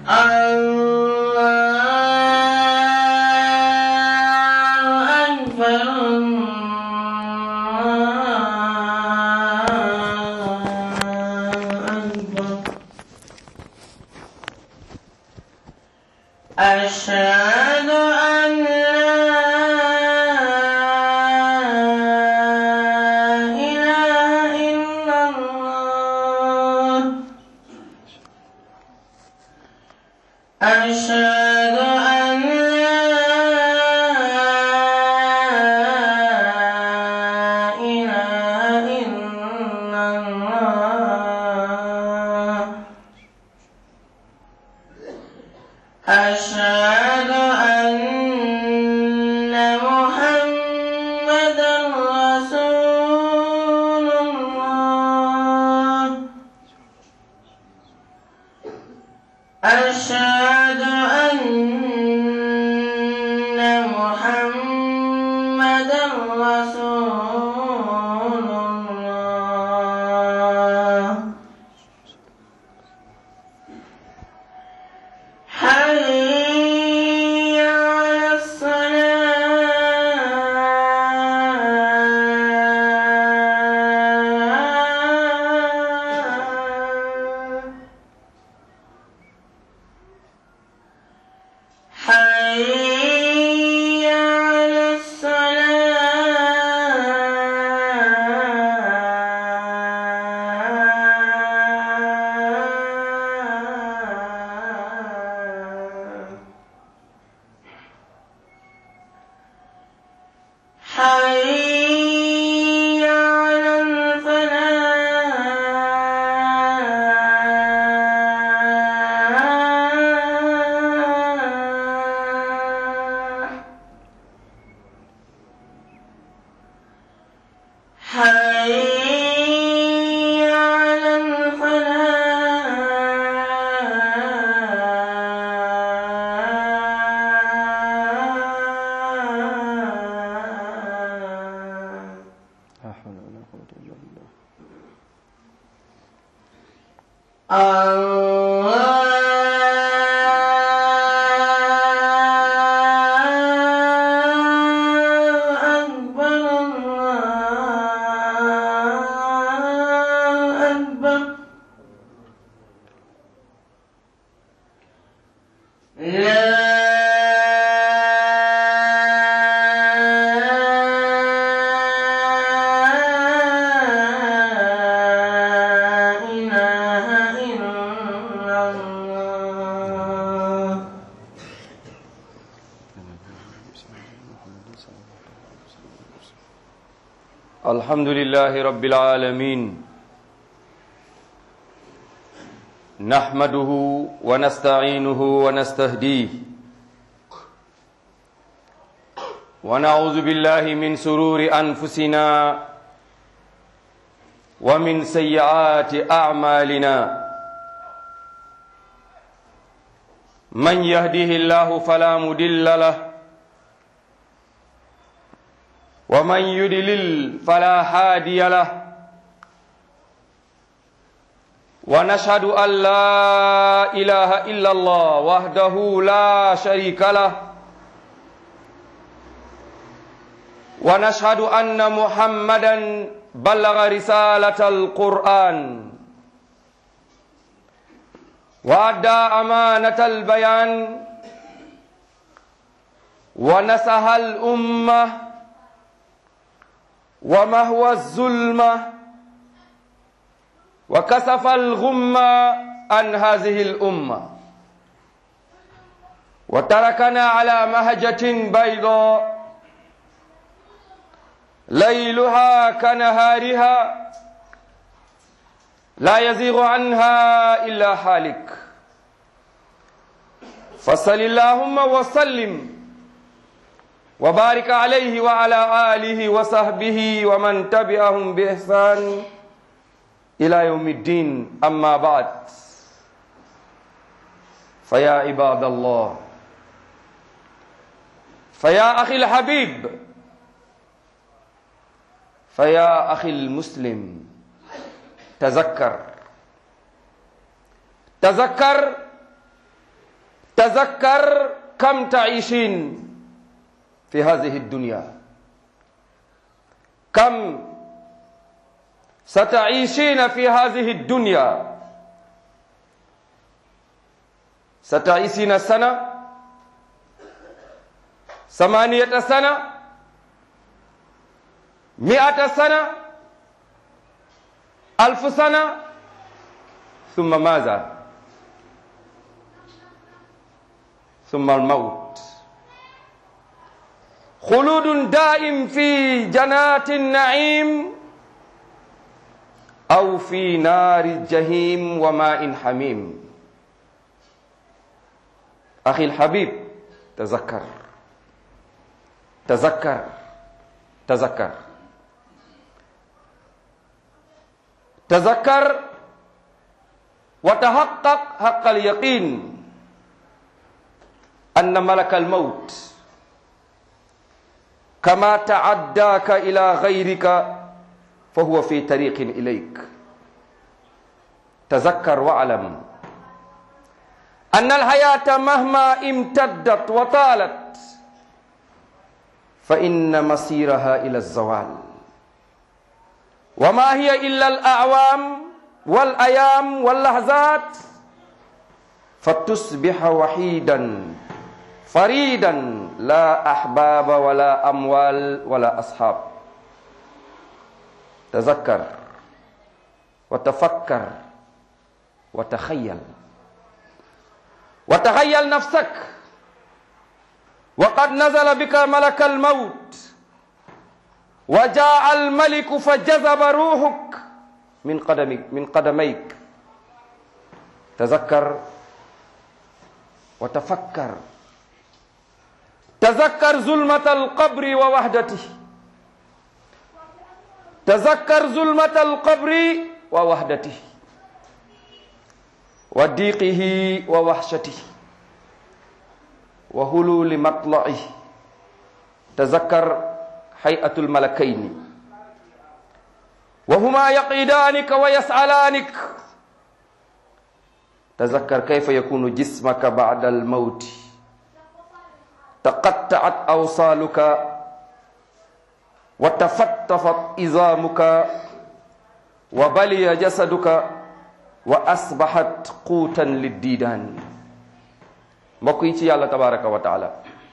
الله أكبر الله أكبر أشهد أن لا إله إلا الله أشهد أن لا إله إلا الله أشهد أن محمدا رسول الله أشهد أن محمدا رسول الله حي على الصلاة حي على الصلاة حي على الفلاح حي على الفلاح لا حول ولا قوة إلا بالله الله أكبر الله أكبر لا إله إلا الله الحمد لله رب العالمين نحمده ونستعينه ونستهديه ونعوذ بالله من سرور أنفسنا ومن سيئات أعمالنا من يهده الله فلا مدل له ومن يدلل فلا هادي له ونشهد أن لا إله إلا الله وحده لا شريك له ونشهد أن محمدا بلغ رسالة القرآن وأدى أمانة البيان ونسح الأمة ومهوى الظلمة وكسف الغمة عن هذه الأمة وتركنا على مهجة بيضاء ليلها كنهارها لا يزيغ عنها إلا حالك فصل اللهم وسلم وبارك عليه وعلى آله وصحبه ومن تبعهم بإحسان إلى يوم الدين أما بعد فيا عباد الله فيا أخي الحبيب فيا أخي المسلم تذكر تذكر tazakkar kam taishin fi hadihi dunya kam ستعيشين في هذه الدنيا ستعيشين سنة ثمانية سنة مئة سنة ألف سنة ثم ماذا ثم الموت خلود دائم في جنات النعيم أو في نار الجحيم وماء حميم أخي الحبيب تذكر تذكر تذكر تذكر وتحقق حق اليقين أن ملك الموت كما تعداك إلى غيرك فهو في طريق إليك تذكر واعلم أن الحياة مهما امتدت وطالت فإن مصيرها إلى الزوال وما هي إلا الأعوام والأيام واللحظات فتصبح وحيدا فريدا لا أحباب ولا أموال ولا أصحاب تذكر وتفكر وتخيل وتخيل نفسك وقد نزل بك ملك الموت وجاء الملك فجذب روحك من قدمك من قدميك تذكر وتفكر تذكر ظلمة القبر ووحدته تذكر ظلمة القبر ووحدته وضيقه ووحشته وهلول مطلعه تذكر هيئة الملكين وهما يقيدانك ويسألانك تذكر كيف يكون جسمك بعد الموت تقطعت أوصالك وتفتفت إزامك وبلي جسدك وأصبحت قوتا للديدان mbokk yi ci yàlla tabaraka wa taala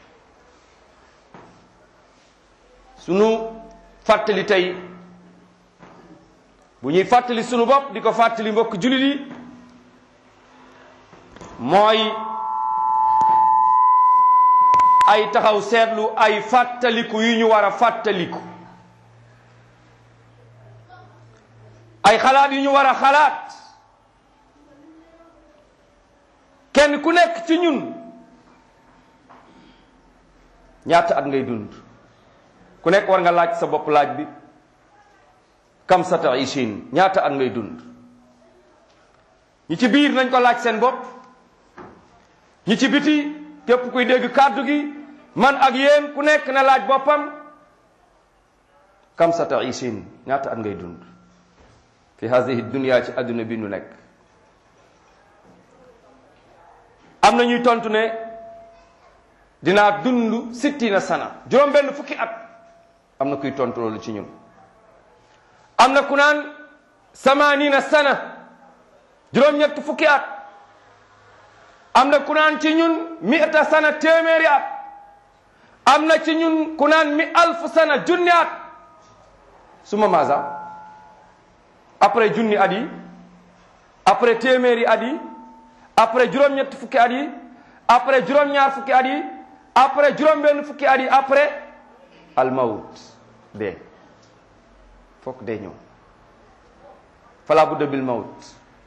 sunu fàttali tey bu ñuy fàttali sunu bopp di ko fàttali mbokk julit yi mooy ay taxaw seetlu ay fàttaliku yu ñu war a fàttaliku ay xalaat yu ñu war a xalaat kenn ku nekk ci ñun ñaata at ngay dund ku nekk war nga laaj sa bopp laaj bi kam sa taishin ñaata at ngay dund ñi ci biir nañ ko laaj seen bopp ñi ci biti képp kuy dégg kàddu gi man ak yéen ku nekk na laaj boppam kam sa taishin ñaata at ngay dund fi hadihi dunia ci adduna bi nu nekk am na ñuy tontu ne dinaa dund sittina sana juróom benn fukki at am na kuy tontu loolu ci ñun am na ku naan samanina sana juróom ñett fukki at am na ku naan ci ñun mi'ata sana téeméeri at am na ci ñun ku naan mi alf sana junni at suma maasa après junni at yi après téeméeri at yi après juróom-ñett fukki at yi après juróom-ñaar fukki at yi après juróom-benn fukki at yi après almawut dee fokk dee ñëw fala budda bil mawut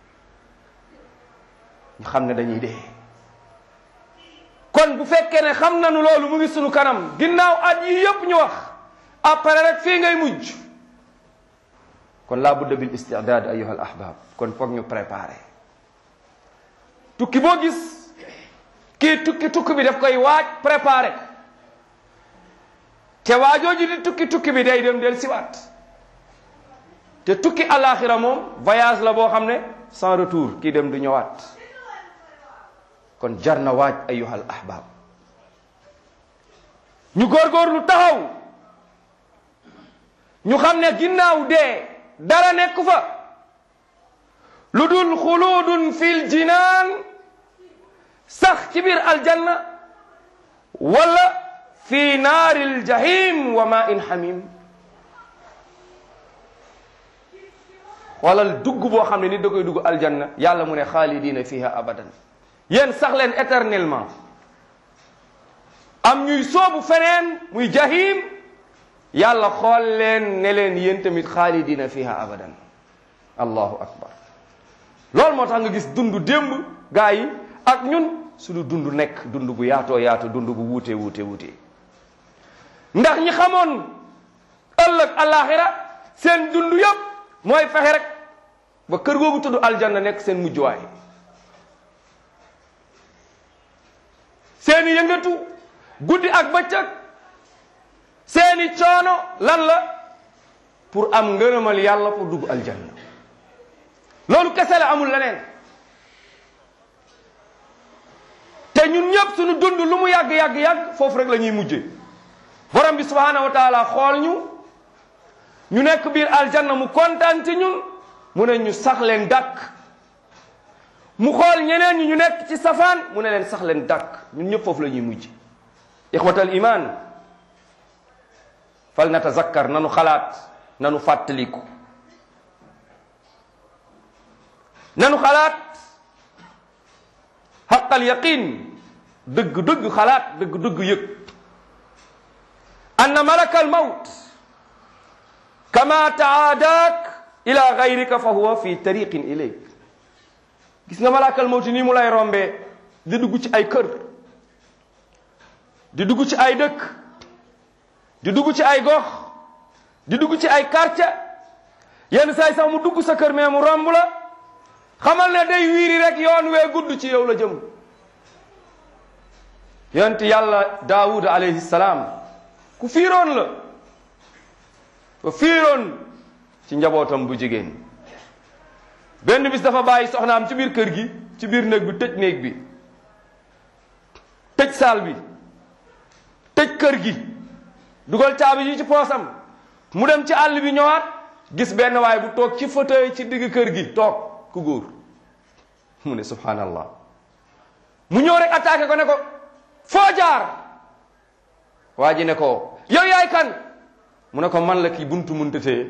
ñu xam ne dañuy dee kon bu fekkee ne xam nañu loolu mu ngi sunu kanam ginnaaw at yi yépp ñu wax après rek fii ngay mujj kon la budda bil istidaad ayuha al ahbab kon foog ñu préparer tukki boo gis kii tukki tukki bi daf koy waaj préparé te waajooju di tukki tukki bi day dem del siwaat te tukki alaxira moom voyage la boo xam ne sans retour kii dem du ñëwaat kon jar na waaj ayuhal ahbab ñu góorgóorlu taxaw ñu xam ne ginnaaw dee dara nekk fa lu dul xuluudun fil jinaan sax ci biir aljanna wala fi naaril jahim wa ma in hamim xoolal dugg boo xam ne nit da koy dugg aljanna yàlla mu ne xaalidina fiha abadan yéen sax leen éternellement am ñuy soobu feneen muy jahim yàlla xool leen ne leen yéen tamit xaalidina fiha abadan allahu akbar loolu moo tax nga gis dund démb gaa yi ak ñun suñu dund nekk dund bu yaatoo yaatu dund bu wuute wuute wuute ndax ñi xamoon ëllëg alaxira seen dund yëpp mooy fexe rek ba kër googu tudd aljanna nekk seen mujjuwaay seeni yëngatu guddi ak bëccëg seeni coono lan la pour am ngërëmal yàlla pour dugg aljanna loolu kese la amul leneen te ñun ñëpp suñu dund lu mu yàgg yàgg yàgg foofu rek la ñuy mujje borom bi subhanahu wa taala xool ñu ñu nekk biir aljanna mu kontaan ci ñun mu ne ñu sax leen dàkk mu xool ñeneen ñi ñu nekk ci safaan mu ne leen sax leen dàkk ñun ñëpp foofu la ñuy mujj ixwatal iman fal natazakkar nanu xalaat nanu fàttaliku nanu xalaat xaqal yaqin dëgg dëgg xalaat dëgg dëgg yëg anna malaka al mawt kama taadaak ila gayrika fa huwa fi tariqin ilayk gis nga malakal mawti nii mu lay rombee di dugg ci ay kër di dugg ci ay dëkk di dugg ci ay gox di dugg ci ay quartier yenn saay sax mu dugg sa kër mais mu romb la xamal ne day wiiri rek yoon wee gudd ci yow la jëm yonent yàlla daawud alayhi salaam ku fiiroon la ku fiiroon ci njabootam bu jigéen benn bis dafa bàyyi soxnaam ci biir kër gi ci biir néeg bi tëj néeg bi tëj saal bi tëj kër gi dugal caabi yi ci poosam mu dem ci àll bi ñëwaat gis benn waay bu toog ci fauteuil ci digg kër gi toog ku góor mu ne subhanallah mu ñëw rek attaqué ko ne ko foo jaar waa ji ne ko yow yaay kan mu ne ko man la kii buntu mun tëtee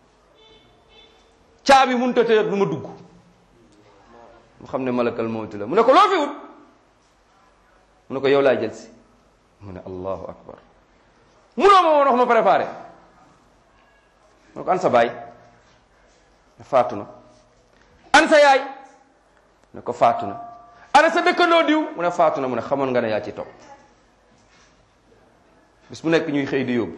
caabi mun tëtee du ma dugg mu xam ne malakal mawti la mu ne ko loo fi wut mu ne ko yow laa jël si mu ne allahu akbar munoo ma woon wax ma préparé mu ne ko an sa baay ne faatu na an sa yaay ne ko faatu na ana sa dëkkandoo diw mu ne faatu na mu ne xamoon nga ne yaa ci topp bis bu nekk ñuy xëy di yóbbu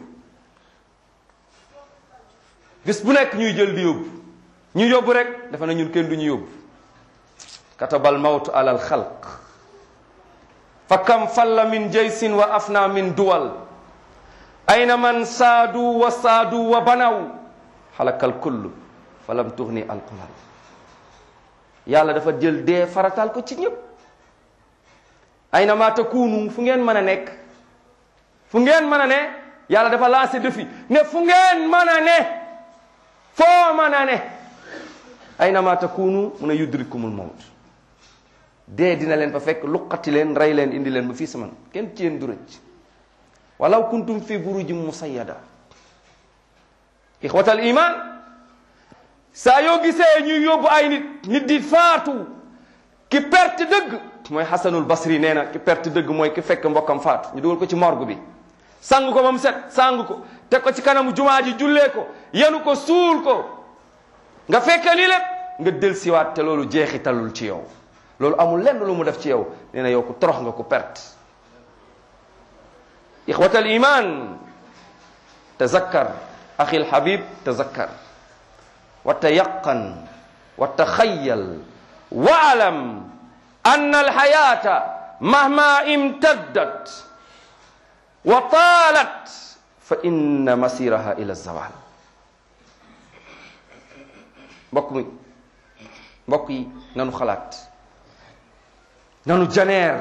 bis bu nekk ñuy jël di yóbbu ñu yóbbu rek dafa na ñun kenn du ñu yóbbu katabal mawtu alal xalq fa kam falla min jaysin wa afna min duwal ayna man saadu wa saadu wa banaw xalakal kullu fa lam tuxni alqulal yàlla dafa jël dee faratal ko ci ñëpp ayna ma takunu fu ngeen mën a nekk fu ngeen mën a ne yàlla dafa lancé défi ne fu ngeen mën a ne foo mën a ne ayna ma takunu mun a yudrikumul mawt dee dina leen fa fekk luqati leen rey leen indi leen ba fii saman kenn ci yéen du rëcc walaw kuntum fi burujin musayyada ixwatal iman saa yoo gisee ñuy yóbbu ay nit nit di faatu ki perte dëgg mooy xasanul basri nee na ki perte dëgg mooy ki fekk mbokkam faatu ñu dugal ko ci morgue bi sang ko ba mu set sang ko teg ko ci kanamu jumaa ji jullee ko yenu ko suul ko nga fekke lii lépp nga del siwaat te loolu jeexitalul ci yow loolu amul lenn lu mu def ci yow nee na yow ku torox nga ku perte ixwat al iman tazakkar axi lhabib tazakkar wa tayaqan wa taxayal waalam an alxayata mahma imtaddat wa taalat fa inna masiraha ila zawal mbokk mi mbokk yi nanu xalaat nanu janeer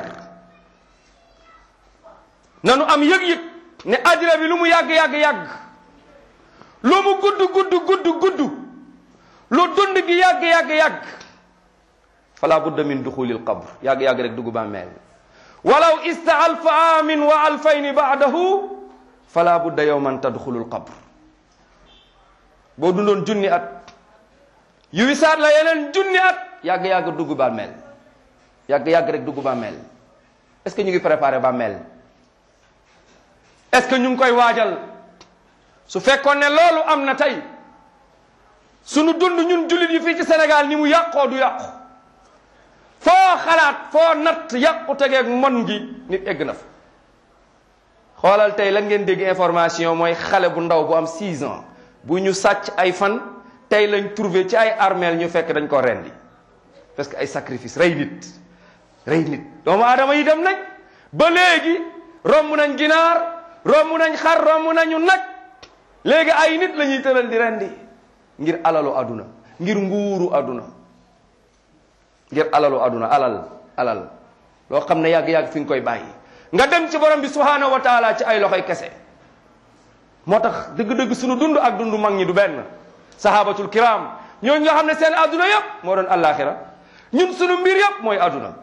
nanu am yëg-yëg ne àddina bi lu mu yàgg yàgg yàgg lu mu gudd gudd gudd gudd lu dund gi yàgg yàgg yàgg fala budda min duxulil qabr yàgg yàgg rek dugg bàmmeel walaw ista alfa amin wa alfayni baadahu fala budda yowman tadxulul qabr boo dundoon junni at yu wisaat la yeneen junni at yàgg yàgg dugg bàmmeel yàgg yàgg rek dugg bàmmeel est-ce que ñu ngi préparé bàmmeel est-ce que ñu ngi koy waajal su fekkoon ne loolu am na tey sunu dund ñun jullit yi fii ci Sénégal ni mu yàqoo du yàqu foo xalaat foo natt yàqu tegeeg mon gi nit egg na fa xoolal tey lan ngeen dégg information mooy xale bu ndaw bu am 6 ans bu ñu sàcc ay fan tey lañ trouvé ci ay armeel ñu fekk dañ ko rendi parce que ay sacrifice rey nit rey nit doomu aadama yi dem nañ ba léegi romb nañ ginaar romb nañ xar romb nañu nag léegi ay nit la ñuy tëral di rendi ngir alalu aduna ngir nguuru aduna ngir alalu aduna alal alal loo xam ne yàgg-yàgg fi nga koy bàyyi nga dem ci borom bi subhanahu wa taala ci ay loxoy kese moo tax dëgg-dëgg sunu dund ak dundu mag ñi du benn sahabatul kiram ñooñu nga xam ne seen aduna yëpp moo doon allaaxira ñun sunu mbir yëpp mooy aduna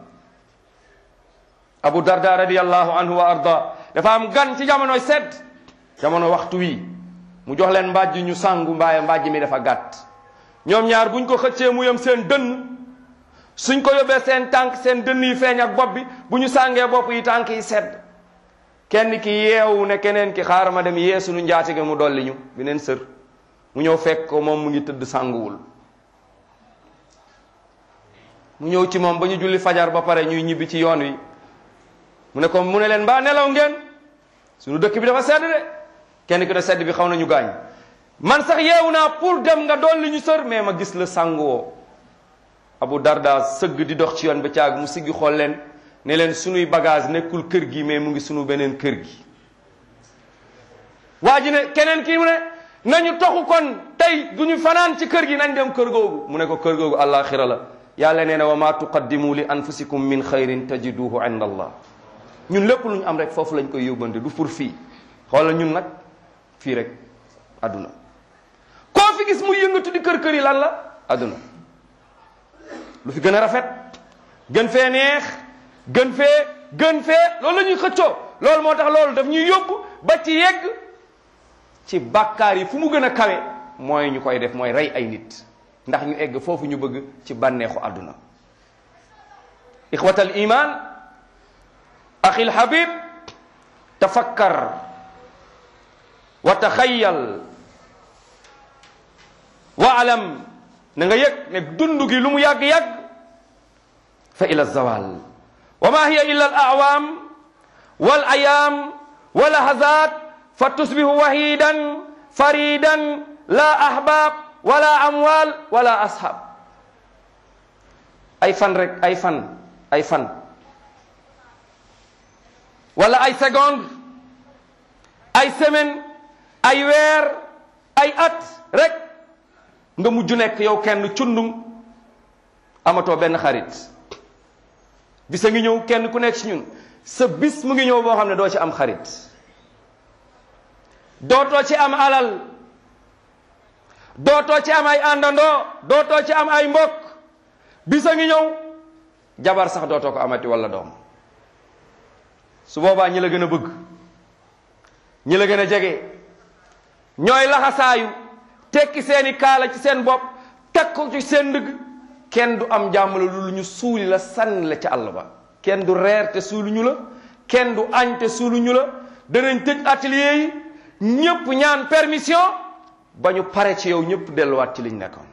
abu darda radiallahu anhu wa arda dafa am gan ci jamonoy sedd jamono waxtu wi mu jox leen mbàjj ñu sangu mbaaye mbàjj mi dafa gàtt ñoom ñaar buñ ko xëccee mu yem seen dënn suñ ko yóbbee seen tànk seen dënn yi feeñ ak bopp bi bu ñu sàngee bopp yi tànk yi sedd kenn ki yeewu ne keneen ki xaaral ma dem yee suñu njaatige mu dolli ñu beneen sër mu ñëw fekk ko moom mu ngi tëdd sànguwul mu ñëw ci moom ba ñu julli fajar ba pare ñuy ñibbi ci yoon wi mu ne ko mu ne leen mbaa nelaw ngeen suñu dëkk bi dafa sedd de kenn ki de sedd bi xaw nañu gaañ man sax yeewu naa pour dem nga dolli ñu sër mais ma gis la sànguwoo Abu Darda sëgg di dox ci yoon ba caag mu siggi xool leen ne leen sunuy bagage nekkul kër gi mais mu ngi sunu beneen kër gi waa ji ne keneen kii mu ne nañu toxu kon tey du ñu fanaan ci kër gi nañ dem kër googu mu ne ko kër googu àllaaxira la yàlla nee na wa ma tuqaddimu li anfusikum min xayrin tajiduhu inda allah ñun lépp lu ñu am rek foofu lañ koy yóbbante du pour fii xoolal ñun nag fii rek adduna koo fi gis muy yëngatu di kër kër yi lan la adduna lu fi gën a rafet gën fee neex gën fee gën fee loolu la ñuy xëccoo loolu moo tax loolu daf ñuy yóbbu ba ci yegg ci bàkkaar yi fu mu gën a kawe mooy ñu koy def mooy rey ay nit ndax ñu egg foofu ñu bëgg ci bànneexu àdduna ixwatal iman axil habib tafakkar wa taxayyal wa alam na nga yëg ne dund gi lu mu yàgg-yàgg fa ila zawal wa ma hiya illa al awaam wal ayaam wa lahazat fa tusbihu wahidan faridan la ahbab wala amwal wala ashab ay fan rek ay fan ay fan wala ay seconde ay semaine ay weer ay at rek nga mujj nekk yow kenn cundum amatoo benn xarit bisa ngi ñëw kenn ku nekk ci ñun sa bis mu ngi ñëw boo xam ne doo ci am xarit dootoo ci am alal dootoo ci am ay àndandoo dootoo ci am ay mbokk bisa ngi ñëw jabar sax dootoo ko amati walla doom su boobaa ñi la gën a bëgg ñi la gën a jege ñooy laxasaayu tekki seeni kaala ci seen bopp teg ko ci seen ndëgg kenn du am jàmm la lu ñu suuli la sànni la ca àll ba kenn du reer te suuluñu la kenn du añ te suuluñu la danañ tëj atelier yi ñëpp ñaan permission ba ñu pare ci yow ñëpp delluwaat ci liñ nekkoon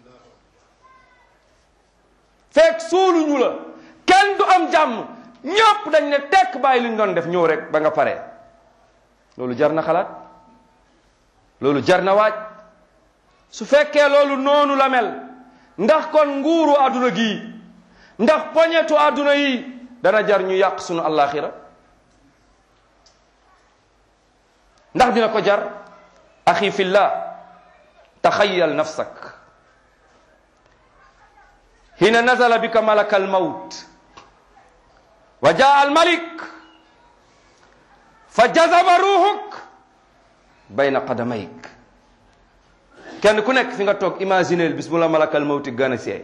fekk suuluñu la kenn du am jàmm ñëpp dañ ne tekk bàyyi li ñu doon def ñëw rek ba nga pare loolu jar na xalaat loolu jar na waaj su fekkee loolu noonu la mel ndax kon nguuru àdduna gii ndax poñetu àdduna yi dana jar ñu yàq sunu allaaxira ndax dina ko jar axi fillah taxayyal nafsak hina nazala bika malaka almawt wa jaa al malik fa jazaba ruuxuk bayna qadamayk kenn ku nekk fi nga toog imagineel bis bu la malakal mawti gën a see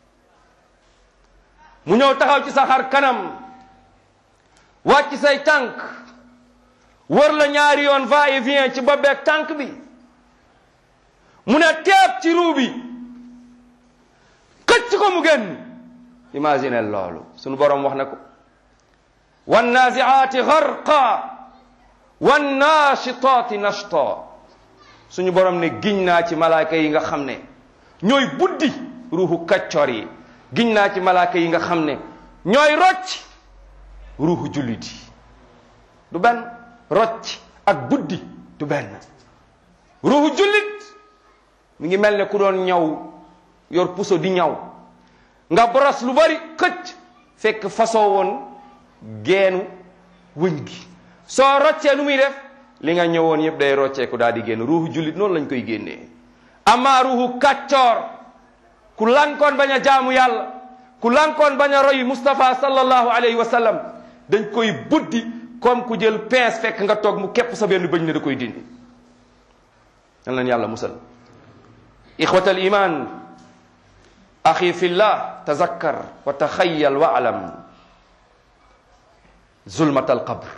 mu ñëw taxaw ci sa xar kanam wàcc say tànk wër la ñaari yoon va et vient ci bobbeeg tànk bi mu ne teeb ci ruu bi xëcc ko mu génn imagineel loolu sunu borom wax na ko wannaziaati garqa wannaashitaati nashta suñu borom ne giñ naa ci malaaka yi nga xam ne ñooy buddi ruuxu kaccoor yi giñ naa ci malaaka yi nga xam ne ñooy rocc ruuxu jullit yi du benn rocc ak buddi du benn ruuxu jullit mi ngi mel ne ku doon ñaw yor puso di ñaw nga boros lu bari këcc fekk fasoo woon geenu wëñ gi soo roccee nu muy def li nga ñëwoon yëpp day rocceeku daal di génn ruuxu jullit noonu lañ koy génnee amaa ruuxu kàccoor ku lankoon bañ a jaamu yàlla ku lankoon bañ a roy Mustafa sallallahu alayhi wa sallam dañ koy buddi comme ku jël pince fekk nga toog mu képp sa benn bëñ ne da koy dindi nan leen yàlla musal ixwata al iman axi fillah tazakkar wa taxayyal wa alam zulmat al qabr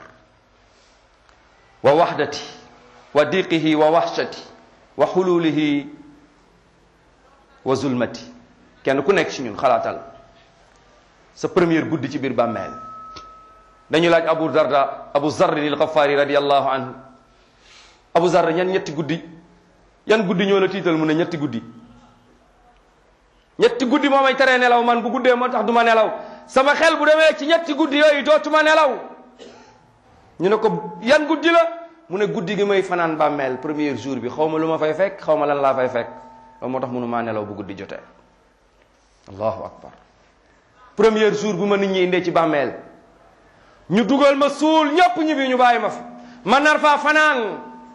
wa wahdati wa diqihi wa wahshati wa xululihi wa zulmati kenn ku nekk ci ñun xalaatal sa première guddi ci biir bàmmeel dañu laaj abu darda abu zarri al ghafaari radiallahu anhu abu zarr ñan ñetti guddi yan guddi ñoo la tiital mu ne ñetti guddi ñetti guddi moo may teree nelaw man bu guddee moo tax du ma nelaw sama xel bu demee ci ñetti guddi yooyu dootuma nelaw ñu ne ko yan guddi la mu ne guddi gi may fanaan bàmmeel premier jour bi xaw ma lu ma fay fekk xaw ma lan laa fay fekk loolu moo tax mënu maa nelaw bu guddi jotee allahu akbar premier jour bu ma nit ñi indee ci bàmmeel ñu dugal ma suul ñëpp ñibbi ñu bàyyi ma fi ma nar faa fanaan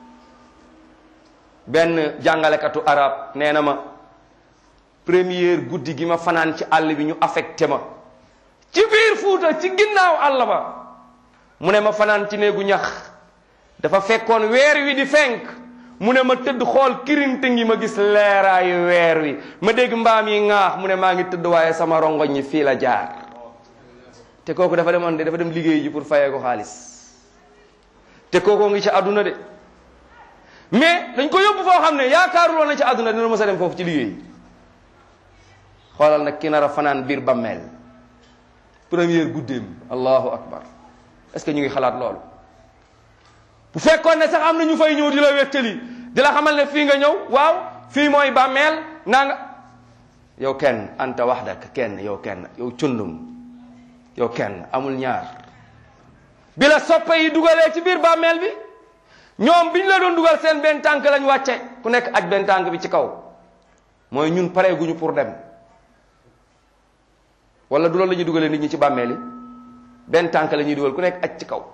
benn jàngalekatu arab nee na ma première guddi gi ma fanaan ci àll bi ñu affecté ma ci biir fuuta ci ginnaaw àll ba mu ne ma fanaan ci néegu ñax dafa fekkoon weer wi di fenk mu ne ma tëdd xool kirinte ngi ma gis leeraayu weer wi ma dégg mbaam yi ŋaax mu ne maa ngi tëdd waaye sama rongoñ ñi fii la jaar te kooku dafa demoon de dafa dem liggéey ji pour fayee ko xaalis te kooku ngi ci àdduna de mais dañ ko yóbbu foo xam ne yaakaaruloon na ci àdduna dina mës a dem foofu ci liggéey xoolal nag ki nar a fanaan biir bammeel première guddeem allahu akbar est-ce que ñu ngi xalaat loolu bu fekkoon ne sax am na ñu fay ñëw di la wettali di la xamal ne fii nga ñëw waaw fii mooy bàmmeel naa nga yow kenn anta waxdak kenn yow kenn yow cundum yow kenn amul ñaar bi la soppe yi dugalee ci biir bàmmeel bi ñoom bi ñu la doon dugal seen benn tànk lañ wàcce ku nekk aj benn tànk bi ci kaw mooy ñun pareeguñu pour dem wala du loolu la ñuy dugalee nit ñi ci bàmmeel yi benn tànk la ñuy dugal ku nekk aj ci kaw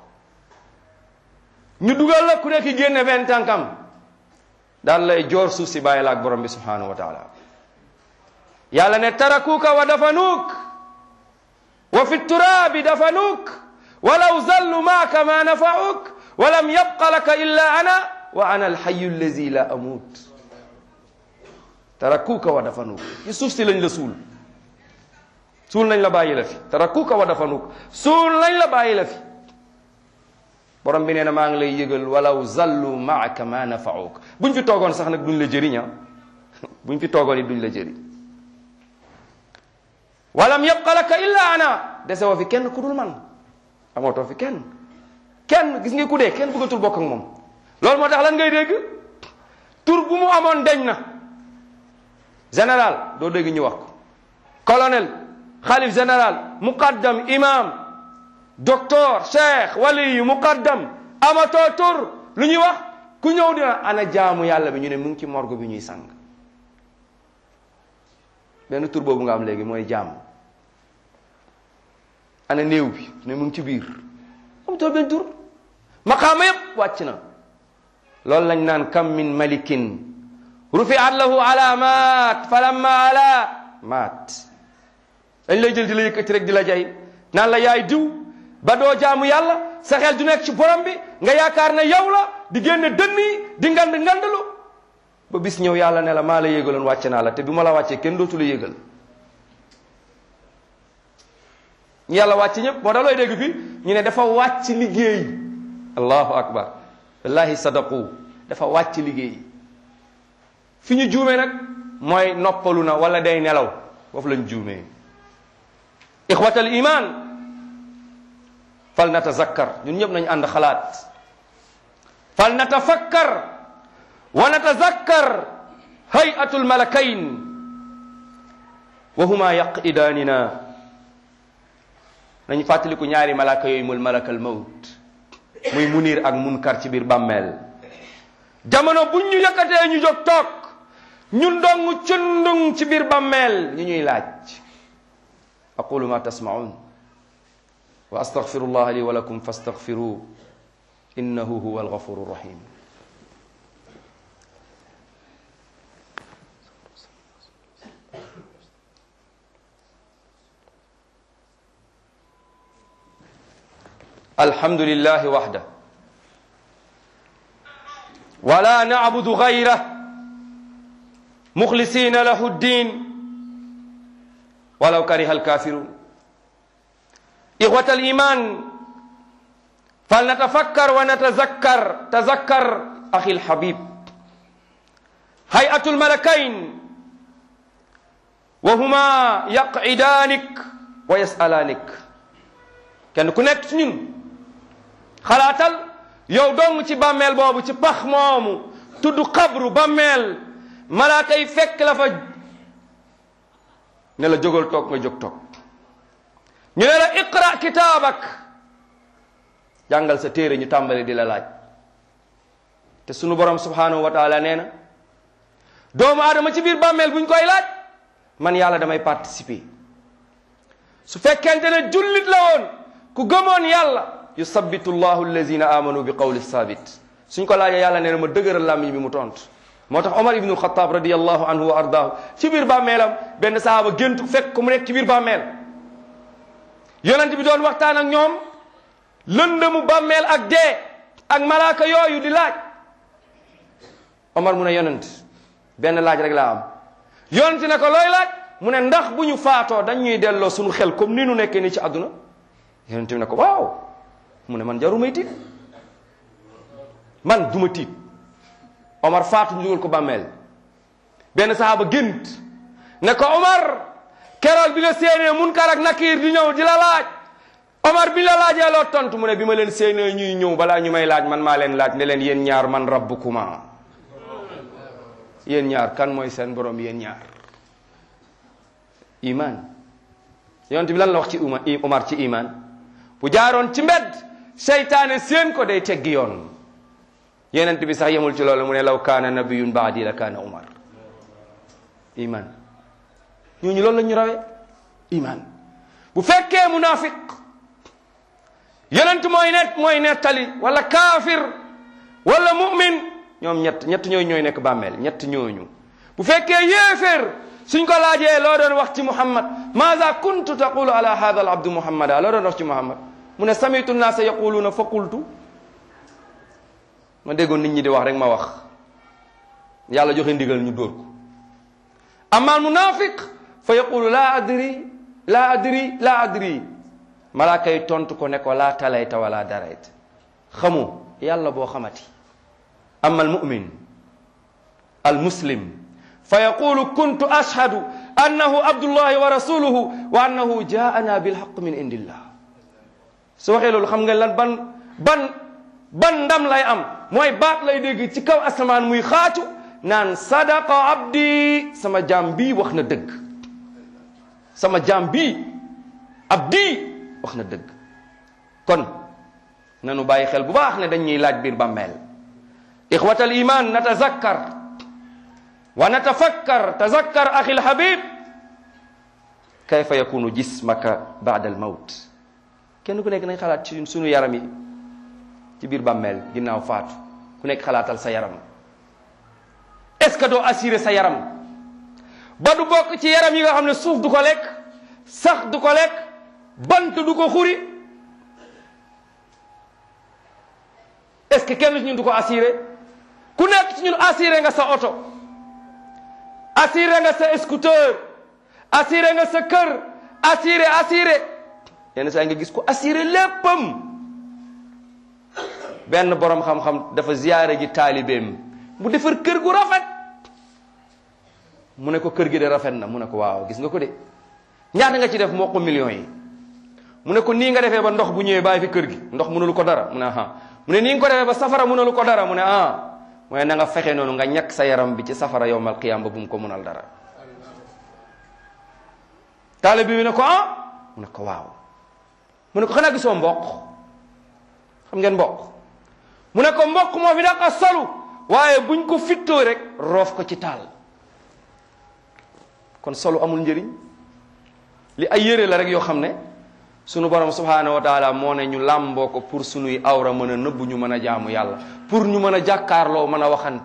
ñu dugal la ku nekk génne benn tànkam daal lay joor suuf si bàyyi la ak borom bi subhanahu wa taala yàlla ne tarakuuka wa dafanuuk wa fi turaabi dafanuuk walaw zallu maaka ma nafauk wa lam yabqa laka illa ana wa ana alxayu allazi la amut tarakuuka wa dafanuuk ci suuf si lañ la suul suul nañ la bàyyi la fi tarakuuka wa dafanuuk suul nañ la bàyyi la fi borom bi nee na maa ngi lay yëgal walaw zallu maaka ma nafauk buñ fi toogoon sax nag duñ la jëriñ buñ fi toogoon it duñ la jëriñ walam yabqa laka illa ana dese woo fi kenn ku dul man amootoo fi kenn kenn gis nga ku dee kenn bëggatul bokk ak moom loolu moo tax lan ngay dégg tur bu mu amoon deñ na général doo dégg ñu wax ko colonel xalif général muqaddam imam docteur cheikh wali yu muqaddam amatoo tur lu ñuy wax ku ñëw dina ana jaamu yàlla bi ñu ne mu ngi ci morgue bi ñuy sang benn tur boobu nga am léegi mooy jaam ana néew bi ne mu ngi ci biir amatoo benn tur maqaama yépp wàcc na loolu lañ naan kam min malikin rufiat lahu alamat falamma ala maat dañ lay jël di la yëkkati rek di la jay naan la yaay diw ba doo jaamu yàlla sa xel du nekk ci borom bi nga yaakaar ne yow la di génne dënn yi di ngand ngandalu ba bis ñëw yàlla ne la maa la yégaloon wàcce naa la te bi ma la wàccee kenn dootu la yégal ñu yàlla wàcc ñëpp moo tax looy dégg fi ñu ne dafa wàcc liggéey allahu akbar wallahi sadaqu dafa wàcc liggéey fi ñu juumee nag mooy noppalu na wala day nelaw foofu lañ juumee ixwatal iman fal natazakkar ñun ñëpp nañ ànd xalaat fal natafakkar wa natazakkar hayatul malakayn wa huma yaqidaanina nañu fàttaliku ñaari malaka yooyu mul malakal mawt muy munir ak munkar ci biir bàmmeel jamono buñ ñu yëkkatee ñu jóg toog ñun dong cundung ci biir bàmmeel ñu ñuy laaj aqulu ma tasmaun wa astaghfiru allah li wa lakum fastaghfiruh innahu huwa alghafuru rahim الحمد لله وحده ولا نعبد غيره مخلصين له الدين ولو كره الكافرون إخوة الإيمان فلنتفكر ونتذكر تذكر أخي الحبيب هيئة الملكين وهما يقعدانك ويسألانك kenn ku nekk ci ñun xalaatal yow dong ci bàmmeel boobu ci pax moomu tudd xabru bàmmeel malaaka yi fekk la fa ne la jógal toog nga jóg toog ñu ne la iqra kitaabak jàngal sa téere ñu tàmbali di la laaj te sunu borom subhanahu wa taala nee na doomu aadama ci biir bàmmeel buñ koy laaj man yàlla damay participer su fekkente ne jullit la woon ku gëmoon yàlla yusabbitu llahu allazina amanu bi qawli sabit suñ ko laajee yàlla nee na ma dëgëral làmmiñ bi mu tont moo tax omar ibnu alxataab radiallahu anhu wa ardaahu ci biir bàmmeelam benn sahaaba géntu fekk ko mu nekk ci biir bàmmeel yonent bi doon waxtaan ak ñoom lëndëmu bàmmeel ak dee ak malaaka yooyu di laaj omar mu ne yonent benn laaj rek laa am yonent ne ko looy laaj mu ne ndax bu ñu faatoo dañ ñuy delloo suñu xel comme ni nu nekkee nii ci àdduna yonent bi ne ko waaw mu ne man jarumay tiit man duma tiit Omar faatu ñu dugal ko bàmmeel benn sahaaba gént ne ko Omar keroog bi nga séenee munkar ak nakiir di ñëw di la laaj Omar bi la laajee loo tontu mu ne bi ma leen séenee ñuy ñëw balaa ñu may laaj man maa leen laaj ne leen yéen ñaar man rabbukuma yéen ñaar kan mooy seen borom yéen ñaar iman yonent bi lan la wax ci uma Omar ci iman bu jaaroon ci mbedd seytaane seen ko day teggi yoon yonent bi sax yemul ci loolu mu ne law kaana nabiyun baadi la kaana Omar iman ñooñu loolu la ñu rawee iman bu fekkee munafiq yonent mooy net mooy nettali wala kaafir wala mu'min ñoom ñett ñett ñooy ñooy nekk bàmmeel ñett ñooñu bu fekkee yéeféer suñ ko laajee loo doon wax ci muhammad maada kuntu taqulu ala hada al abdu muhammada loo doon wax ci muhammad mu ne samitu nnaasa yaquluuna fa qultu ma déggoon nit ñi di wax rek ma wax yàlla joxe ndigal ñu dóor ko amma al munafiq fa yaqulu laa adri laa adri laa adri malaaka yi tontu ko ne ko laa talayta wala darayta xamu yàlla boo xamati amma al mumin al muslim fa yaqulu kuntu ashhadu annahu abdullahi wa rasuluhu wa annahu jaana bilhaq min indillah su waxee loolu xam nga lan ban ban ban ndam lay am mooy baat lay dégg ci kaw asamaan muy xaatu naan sadaqa abdi sama jaam bii wax na dëgg sama jaam bii abdi wax na dëgg kon nanu bàyyi xel bu baax ne dañuy laaj biir bàmmeel ixwatal iman natazakkar wa natafakkar tazakkar axi lhabib kayfa yakunu jismaka baada al mawt kenn ku nekk nañ xalaat ci sunu yaram yi ci biir bàmmeel ginnaaw faatu ku nekk xalaatal sa yaram est-ce que doo assurer sa yaram ba du bokk ci yaram yi nga xam ne suuf du ko lekk sax du ko lekk bant du ko xuri est-ce que kenn ci ñun du ko assuré ku nekk ci ñun assuré nga sa oto assuré nga sa scooter assuré nga sa kër assuré assuré yenn saa nga gis ko assuré léppam benn borom xam-xam dafa ziyaare ji taalibeem mu defar kër gu rafet mu ne ko kër gi de rafet na mu ne ko waaw gis nga ko de ñaata nga ci def moo ko millions yi mu ne ko nii nga defee ba ndox bu ñëwee bàyyi fi kër gi ndox mënulu ko dara mu ne ah mu ne nii nga ko defee ba safara mënulu ko dara mu ne ah mu ne na nga fexe noonu nga ñàkk sa yaram bi ci safara yowmal qiyaam ba bu mu ko mënal dara taale bi ne ko ah mu ne ko waaw mu ne ko xanaa gisoo mboq xam ngeen mboq mu ne ko mboq moo fi daq solu waaye buñ ko fittoo rek roof ko ci taal kon solu amul njëriñ li ay yére la rek yoo xam ne sunu borom subhaanahu wa taala moo ne ñu làmboo ko pour sunuy awra mën a nëbbu ñu mën a jaamu yàlla pour ñu mën a jàkkaarloo mën a waxante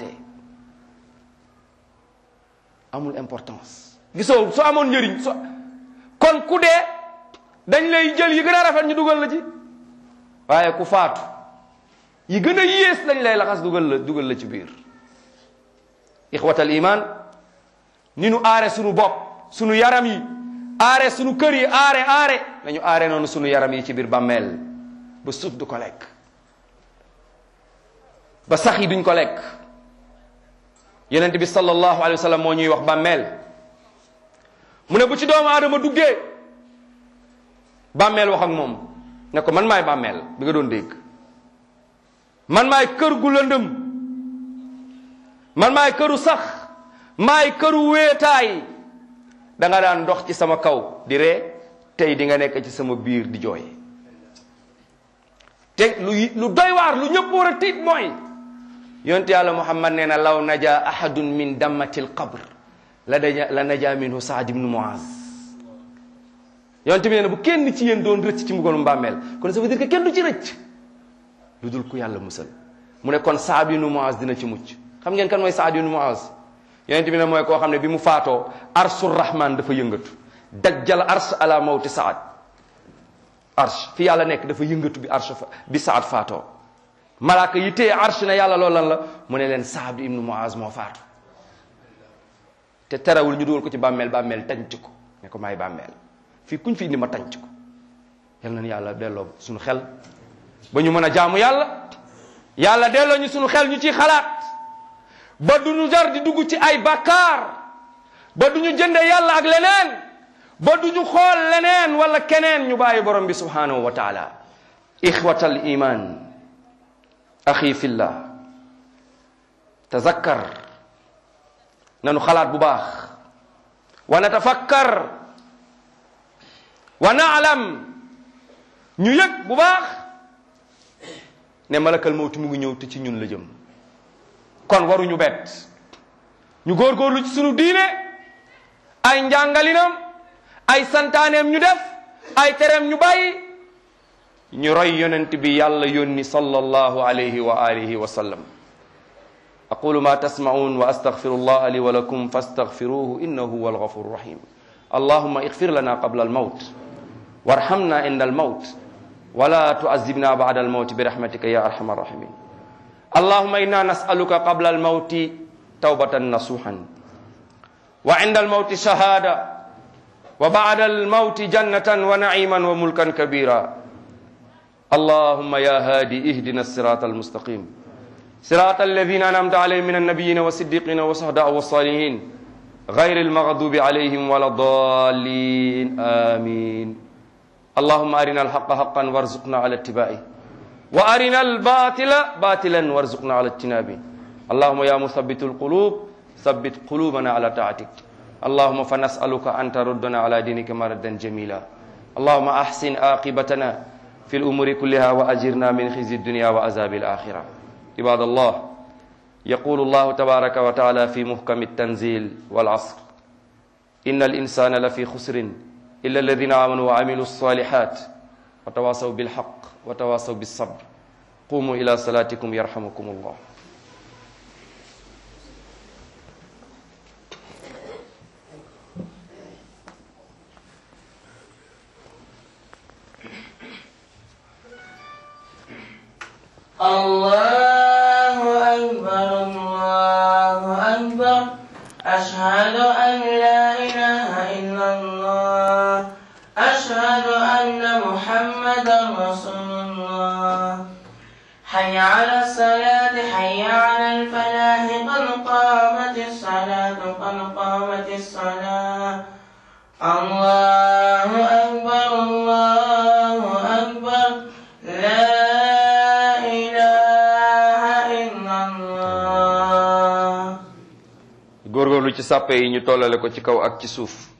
amul importance gisoo su amoon njëriñ so kon ku dee dañ lay jël yi gën a rafet ñu dugal la ci waaye ku faatu yi gën a yées lañ lay laxas dugal la dugal la ci biir ixwatal iman ni nu aare sunu bopp sunu yaram yi aare sunu kër yi aare aare nañu aare noonu sunu yaram yi ci biir bàmmeel ba suuf du ko lekk ba sax yi duñ ko lekk yonent bi sallallahu alayhi wa sallam moo ñuy wax bàmmeel mu ne bu ci doomu aadama duggee bàmmeel wax ak moom ne ko man maay bàmmeel bi nga doon dégg man maay kër gu lëndëm man maay këru sax maay këru wéetaay da nga daan dox ci sama kaw di ree tey di nga nekk ci sama biir di jooy te lu lu doy waar lu ñëpp war a tiit mooy yonte yàlla muhammad nee na law naja ahadun min dammati l qabr la daja la naja minhu saad ibnu muaz yonte bi nee na bu kenn ci yéen doon rëcc ci mbugalum bàmmeel kon ça veut dire que kenn du ci rëcc lu dul ku yàlla musal mu ne kon saad ibnu muaz dina ci mucc xam ngeen kan mooy saad ibnu muaz yonent bi ne mooy koo xam ne bi mu faatoo arsu rahman dafa yëngatu dajjal ars ala mawti saad arsh fi yàlla nekk dafa yëngatu bi arsh bi saad faatoo malaaka yi téye arsh ne yàlla loolu lan la mu ne leen saad ibnu muaz moo faatu te terewul ñu dugal ko ci bàmmeel bàmmeel tànc ko ne ko maay bàmmeel fii kuñ fi indi ma tànc ko yal na yàlla delloo suñu xel ba ñu mën a jaamu yàlla yàlla delloo ñu suñu xel ñu ciy xalaat ba du ñu jar di dugg ci ay bakkaar ba du ñu jënde yàlla ak leneen ba du ñu xool leneen wala keneen ñu bàyyi borom bi subhanahu wa taala ixwatal iman axi fillah tazakkar nanu xalaat bu baax wa natafakkar wa naalam ñu yëg bu baax ne malakal mawti mu ngi ñëw te ci ñun la jëm kon waruñu bett ñu góorgóorlu ci sunu diine ay njàngalinam ay santaaneem ñu def ay tereem ñu bàyyi ñu roy yonent bi yàlla yónni sallallahu alayhi wa alihi wa sallam aqulu ma tasma'un wa astaghfiru allah li wa lakum fastaghfiruhu innahu huwa alghafuru rahim allahumma ighfir lana qabla almawt warhamna inda almawt ولا تعذبنا بعد الموت برحمتك يا ارحم الراحمين اللهم انا نسالك قبل الموت توبه نصوحا وعند الموت شهاده وبعد الموت جنه ونعيما وملكا كبيرا اللهم يا هادي اهدنا الصراط المستقيم صراط الذين انعمت عليهم من النبيين والصديقين والشهداء والصالحين غير المغضوب عليهم ولا الضالين امين اللهم أرنا الحق حقا وارزقنا على اتباعه وأرنا الباطل باطلا وارزقنا على اجتنابه اللهم يا مثبت القلوب ثبت قلوبنا على طاعتك اللهم فنسألك أن تردنا على دينك مردا جميلا اللهم أحسن عاقبتنا في الأمور كلها وأجرنا من خزي الدنيا وعذاب الآخرة عباد الله يقول الله تبارك وتعالى في محكم التنزيل والعصر إن الإنسان لفي خسر إلا الذين آمنوا وعملوا الصالحات وتواصوا بالحق وتواصوا بالصبر قوموا إلى صلاتكم يرحمكم الله الله أشهد أن محمدا رسول الله حي على الصلاة حي على الفلاح قد قامت الصلاة قد قامت الصلاة الله أكبر الله أكبر لا إله إلا الله góorgóorlu ci sàppe yi ñu tollale ko ci kaw ak ci suuf